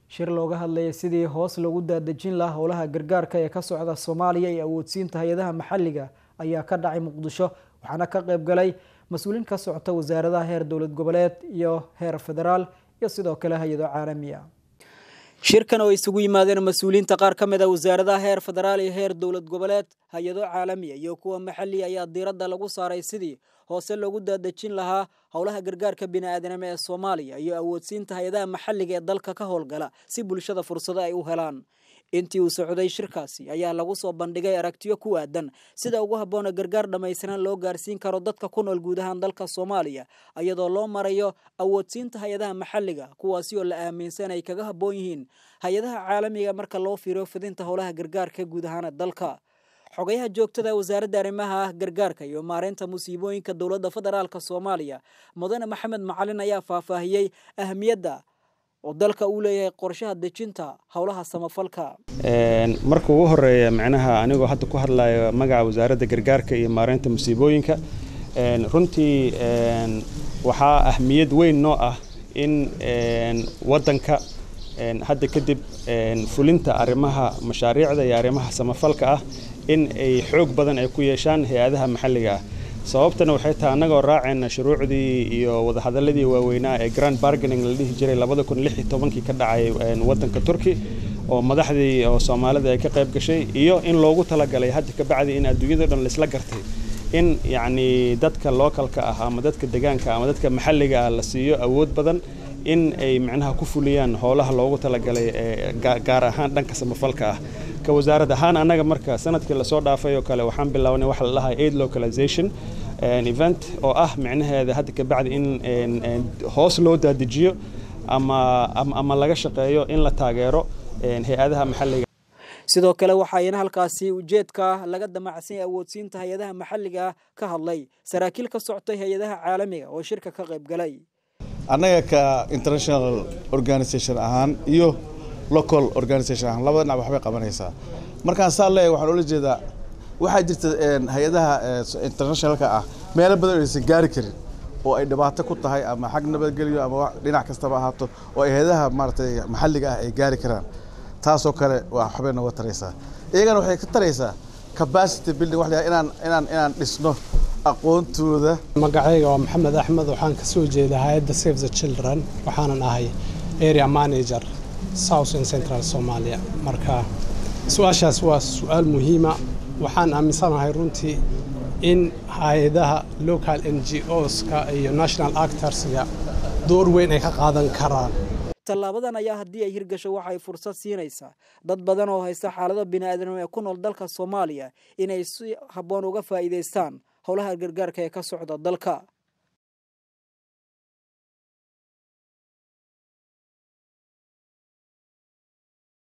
shir looga hadlayay sidii hoos lagu daadejin lahaa howlaha gargaarka ee ka socda soomaaliya iyo awoodsiinta hay-adaha maxalliga ayaa ka dhacay muqdisho waxaana ka qayb galay mas-uuliin ka socota wasaaradaha heer dowlad goboleed iyo heer federaal iyo sidoo kale hay-ado caalami ah shirkan oo isugu yimaadeen mas-uuliyiinta qaar ka mid a wasaaradaha heer federaal iyo heer dowlad goboleed hay-ado caalamiya iyo kuwa maxalli ayaa diiradda lagu saaray sidii hoose loogu daadejin lahaa howlaha gargaarka bini-aadanimo ee soomaaliya iyo awoodsiinta hay-adaha maxalliga ee dalka ka howlgala si bulshada fursado ay u helaan intii uu socday shirkaasi ayaa lagu soo bandhigay aragtiyo ku aadan sida ugu habboona gargaar dhammaystiran loo gaarsiin karo dadka ku nool guud ahaan dalka soomaaliya iyadoo loo marayo awoodsiinta hay-adaha maxalliga kuwaasi oo la aaminsan ay kaga habboon yihiin hay-adaha caalamiga marka loo fiiriyo fidinta howlaha gargaarka guud ahaan dalka xogayaha joogtada wasaaradda arrimaha gargaarka iyo maareynta musiibooyinka dowladda federaalk soomaaliya mudane maxamed macalin ayaa faahfaahiyey ahamiyadda oo dalka uu leeyahay qorshaha dejinta howlaha samafalka marka ugu horeeya micnaha anigoo hadda ku hadlayo magaca wasaaradda gargaarka iyo maareynta musiibooyinka runtii waxaa ahmiyad weyn noo ah in waddanka hadda kadib fulinta arrimaha mashaariicda iyo arrimaha samafalka ah in ay xoog badan ay ku yeeshaan hay-adaha maxalliga ah sababtana waxay tahay annagoo raacayna shuruucdii iyo wadahadaladii waaweynaa ee grand bargaining la dhihi jiray labada kun lix iyo tobankii ka dhacay waddanka turki oo madaxdii oo soomaalida ay ka qayb gashay iyo in loogu talagalay hadda kabacdi in adduunyado dhan laisla gartay in yacni dadka lookalka ah ama dadka degaanka ama dadka maxalliga ah la siiyo awood badan in ay micnaha ku fuliyaan howlaha loogu talagalay gaar ahaan dhanka samafalka ah ka wasaarad ahaan annaga marka sanadkii lasoo dhaafay oo kale waxaan bilownay waxa la dhahaa aid localization event oo ah micnaheeda hadda kabacdi in hoos loo dadejiyo ama ama laga shaqeeyo in la taageero hay-adaha maxalliga sidoo kale waxaayna halkaasi ujeedka laga damacsan awoodsiinta hay-adaha maxalliga ka hadlay saraakiil ka soctay hay-adaha caalamiga oo shirka ka qayb galay annaga ka international organisation ahaan iyo local organisation ahaan labada dhinac waxbay qabanaysaa markaan saa leeyahay waxaan ula jeedaa waxaa jirta hay-adaha internationalka ah meelo badan aysan gaari karin oo ay dhibaato ku tahay ama xag nabadgelyo ama dhinac kastaba ahaato oo ay hay-adaha maaragtay maxalliga ah ay gaari karaan taasoo kale waa waxbay nooga taraysaa iyagana waxay ka taraysaa capacity building wax inaan inaan inaan dhisno aqoontooda magacayga waa maxamed axmed waxaan ka soo jeedaa hay-adda save the children waxaanan ahay area manager south and central somalia marka su-aashaas waa su-aal muhiima waxaan aaminsanahay runtii in hay-adaha local n g oska iyo national actorska door weyn ay ka qaadan karaan tallaabadan ayaa haddii ay hirgasho waxa ay fursad siinaysaa dad badan oo haysta xaalado bini-aadanimo ee ku nool dalka soomaaliya inay si habboon uga faa'iidaystaan howlaha gargaarka ee ka socda dalka